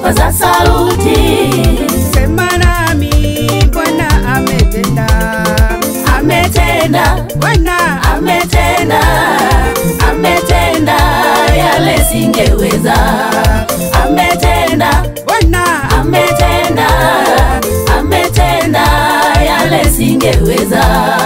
paza sauti, sema nami, Bwana ametenda, ametenda, Bwana ametenda, ametenda yale singeweza, ametenda, Bwana ametenda, ametenda yale singeweza.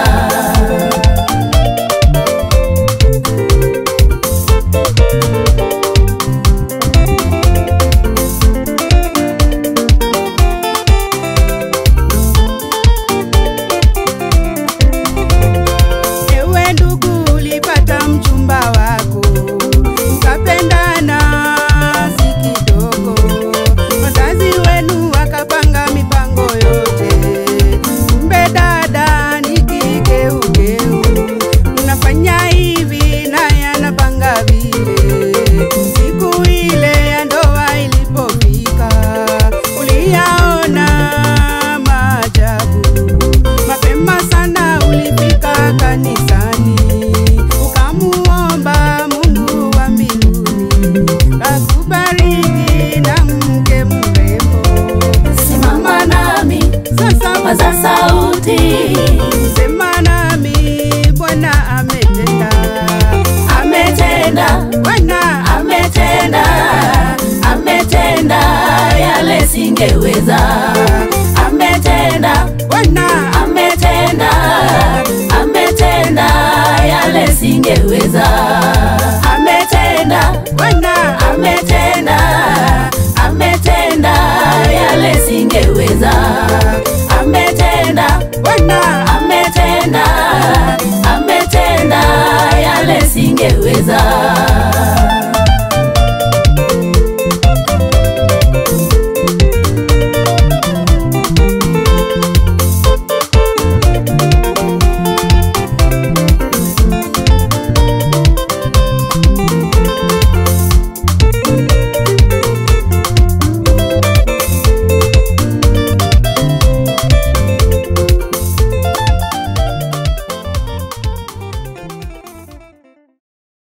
Ewe ndugu, ulipata mchumba wako mkapendana, si kidogo. Wazazi wenu wakapanga mipango yote, kumbe dada ni kigeugeu. Mnafanya hivi naye anapanga vile. Siku ile ya ndoa ilipofika, uliyaona maajabu mapema sana ulifika kanisani ukamuomba Mungu wa mbinguni akubariki na mke mrembo. Simama nami, Sasa paza sauti, sema nami, Bwana ametenda, ametenda, Bwana ametenda, ametenda yale singeweza, ametenda, Bwana ametenda, ametenda yale singeweza, ametenda, Bwana ametenda, ametenda yale singeweza, ametenda, Bwana ametenda, ametenda yale singeweza.